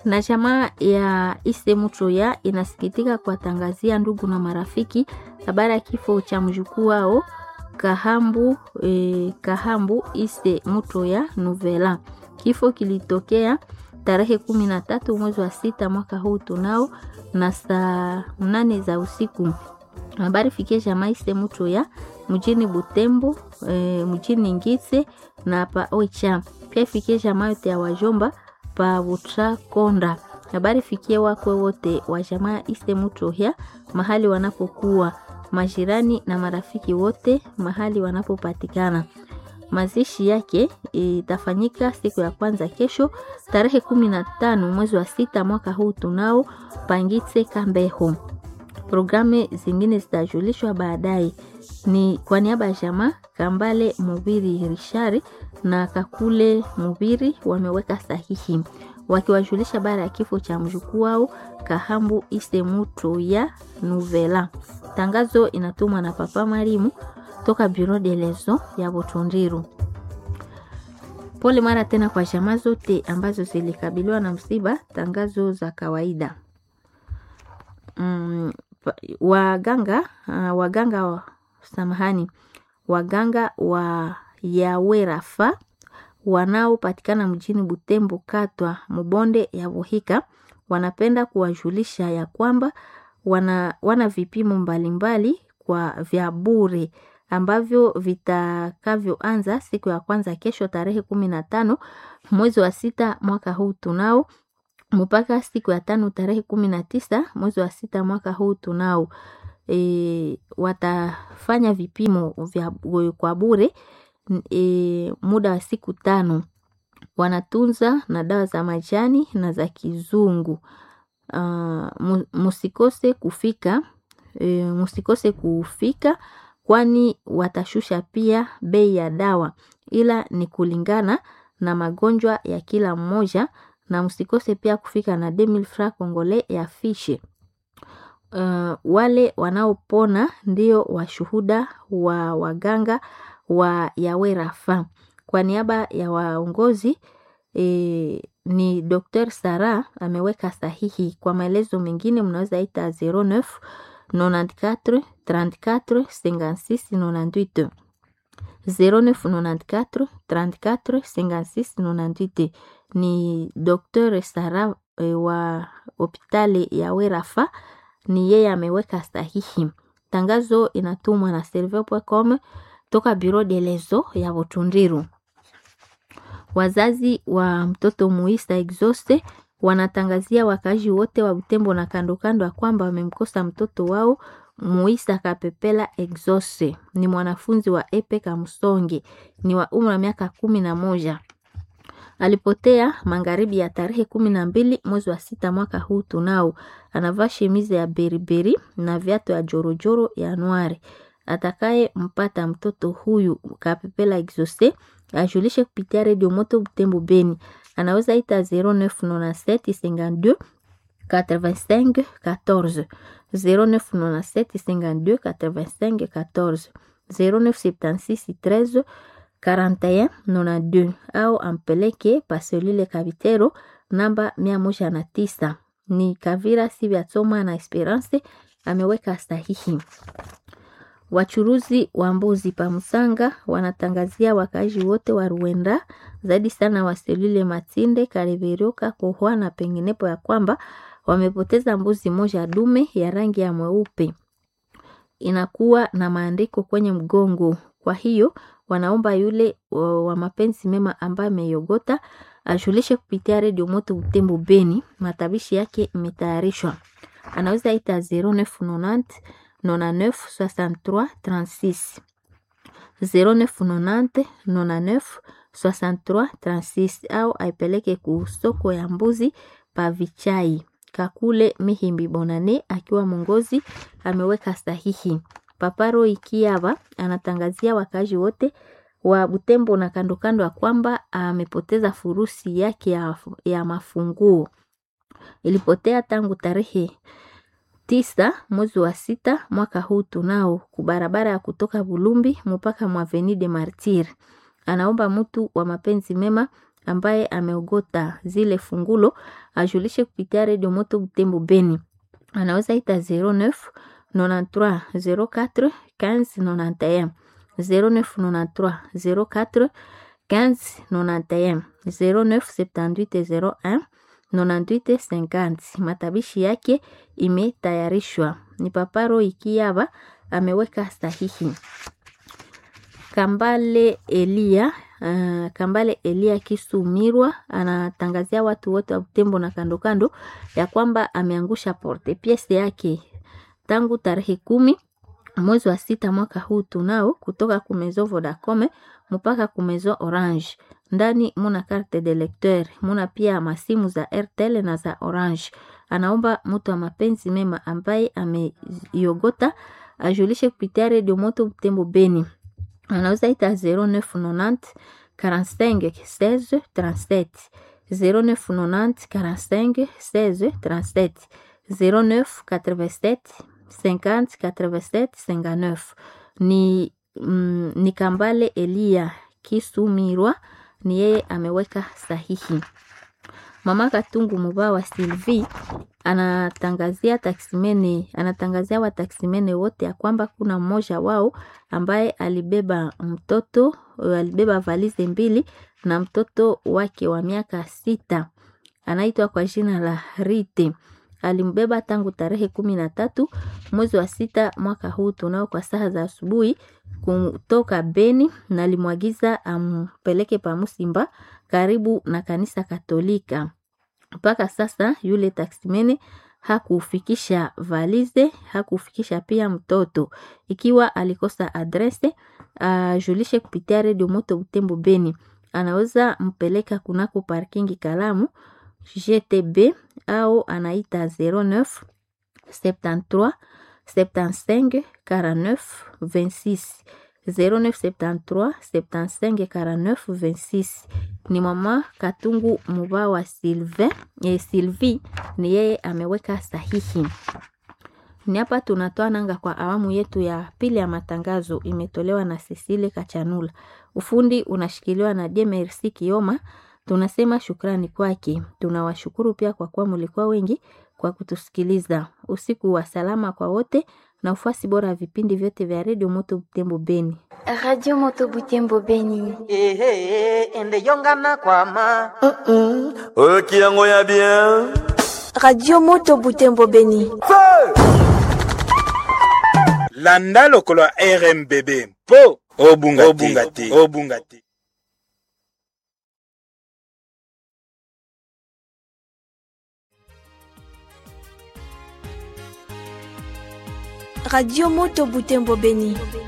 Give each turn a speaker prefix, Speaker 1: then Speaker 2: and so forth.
Speaker 1: na jamaa ya Isemutroya inasikitika kuwatangazia ndugu na marafiki habari ya kifo cha mjukuu wao Kahambu, eh, Kahambu Ise Mutroya Novela. Kifo kilitokea tarehe kumi na tatu mwezi wa sita mwaka huu tunao na saa nane za usiku. Habari fikie jamaa Ise Mutroya mjini Butembo, e, mjini Ngise na pa Oicha. Pia fikie jamaa yote ya wajomba pa Butra Konda. Habari fikie wakwe wote wa jamaa Ise Mutroya mahali wanapokuwa majirani na marafiki wote mahali wanapopatikana. Mazishi yake itafanyika siku ya kwanza kesho tarehe kumi na tano mwezi wa sita mwaka huu tunao Pangitse Kambeho. Programu zingine zitajulishwa baadaye. Ni kwa niaba ya jamaa Kambale Mubiri Rishari na Kakule Mubiri wameweka sahihi wakiwajulisha bara ya kifo cha mjukuu wao Kahambu Isemuto ya Nuvela. Tangazo inatumwa na Papa Marimu toka Bureau de Lezo ya Botondiru. Pole mara tena kwa jamaa zote ambazo zilikabiliwa na msiba. Tangazo za kawaida. Mm, waganga uh, waganga wa, samahani, waganga wa Yawerafa wanaopatikana mjini Butembo katwa Mubonde ya Bohika wanapenda kuwajulisha ya kwamba wana, wana vipimo mbalimbali mbali kwa vya bure ambavyo vitakavyoanza siku ya kwanza kesho tarehe kumi na tano mwezi wa sita mwaka huu tunao mpaka siku ya tano tarehe kumi na tisa mwezi wa sita mwaka huu tunao. E, watafanya vipimo vya kwa bure e, muda wa siku tano. Wanatunza na dawa za majani na za kizungu. Uh, musikose kufika e, musikose kufika kwani watashusha pia bei ya dawa, ila ni kulingana na magonjwa ya kila mmoja na msikose pia kufika na 2000 francs congolais ya fishe. Uh, wale wanaopona ndio washuhuda wa waganga wa Yawerafa. Kwa niaba ya waongozi e, ni Dr. Sara ameweka sahihi. Kwa maelezo mengine mnaweza ita 09 94 34 56 98 0994 34 56 98 ni Dr. Sara e, wa hospitali ya Werafa, ni yeye ameweka sahihi. Tangazo inatumwa na serve.com toka Bureau de Lezo ya Butundiru. Wazazi wa mtoto Muisa Exauste wanatangazia wakazi wote wa Butembo na kando kando ya kwamba wamemkosa mtoto wao Muisa Kapepela Exauste. Ni mwanafunzi wa Epe Kamsonge, ni wa umri wa miaka kumi na moja alipotea magharibi ya tarehe kumi na mbili mwezi wa sita mwaka huu tunao. Anavaa shemize ya beriberi na viatu ya jorojoro ya nwari. Atakaye mpata mtoto huyu Kapepela Exauste ajulishe kupitia redio Moto Butembo Beni, anaweza ita 0997 52 85 14 0997 52 85 14 0976 13 41 92 au ampeleke paselule Kabitero namba mia moja na tisa. Ni Kavira Sivyasoma na Esperance ameweka sahihi. Wachuruzi wa mbuzi pa Musanga wanatangazia wakazi wote wa Ruenda zaidi sana wa selule Matinde, Kareveroka, Kohwa na penginepo ya kwamba wamepoteza mbuzi moja dume ya rangi ya mweupe, inakuwa na maandiko kwenye mgongo. Kwa hiyo wanaomba yule wa mapenzi mema ambaye ameyogota ajulishe kupitia redio Moto Butembo Beni. Matabishi yake imetayarishwa, anaweza ita 0990 99 63 36 0990 99 63 36 au aipeleke ku soko ya mbuzi pa Vichai. Kakule Mihimbi Bonane akiwa mwongozi ameweka sahihi. Paparo Ikiava anatangazia wakazi wote wa Butembo na kando kando ya kwamba amepoteza furusi yake ya, ya mafunguo. Ilipotea tangu tarehe tisa mwezi wa sita mwaka huu tunao kubarabara ya kutoka Bulumbi mpaka Mwaveni de Martir. Anaomba mtu wa mapenzi mema ambaye ameogota zile fungulo ajulishe kupitia redio Moto Butembo Beni, anaweza ita 09 93 04 15 91 0993 04 15 91 0978 01 98 50. Matabishi yake imetayarishwa. Ni Paparo Ikiaba ameweka sahihi. Kambale Elia uh, Kambale Elia Kisumirwa anatangazia watu wote wa Butembo na kando kando ya kwamba ameangusha porte piese yake tangu tarehe kumi mwezi wa sita mwaka huu tunao kutoka kumezo Vodacom mpaka kumezo Orange. Ndani muna carte de lecteur, muna pia masimu za Airtel na za Orange. Anaomba mtu wa mapenzi mema ambaye ameiogota ajulishe kupitia redio Moto Butembo Beni. Anaweza ita 0990 45 16 37 0990 45 16 37 09 87 50 87 59 ni, mm, ni Kambale Elia Kisumirwa ni yeye ameweka sahihi. Mama Katungu Muba wa Sylvie anatangazia taksimene, anatangazia wataksimene wote ya kwamba kuna mmoja wao ambaye alibeba mtoto, alibeba valize mbili na mtoto wake wa miaka sita anaitwa kwa jina la Rite alimbeba tangu tarehe kumi na tatu mwezi wa sita mwaka huu tunao kwa saa za asubuhi kutoka Beni na alimwagiza ampeleke pa Musimba karibu na kanisa Katolika. Mpaka sasa yule taksimene hakufikisha valize, hakufikisha pia mtoto. Ikiwa alikosa adrese, ajulishe kupitia redio Moto Butembo Beni, anaweza mpeleka kunako parkingi Kalamu GTB au anaita 09 73 75 49 26 0973 75 49 26. Ni mama Katungu Muba wa Sylvain, eh, Sylvie ni yeye ameweka sahihi. Ni hapa tunatoa nanga kwa awamu yetu ya pili ya matangazo, imetolewa na Cecile Kachanula. Ufundi unashikiliwa na Demersi Kioma. Tunasema shukrani kwake. Tunawashukuru pia kwa kuwa mlikuwa wengi kwa kutusikiliza. Usiku wa salama kwa wote na ufuasi bora wa vipindi vyote vya redio Moto Butembo Beni.
Speaker 2: Radio Moto Butembo Beni.
Speaker 3: ehe ende yongana kwama
Speaker 4: oyo kiyango ya bien
Speaker 2: Radio Moto Butembo Beni.
Speaker 5: landa lokolo ya rmbb mpo obunga obunga te obunga te
Speaker 2: Radio Moto Butembo Beni.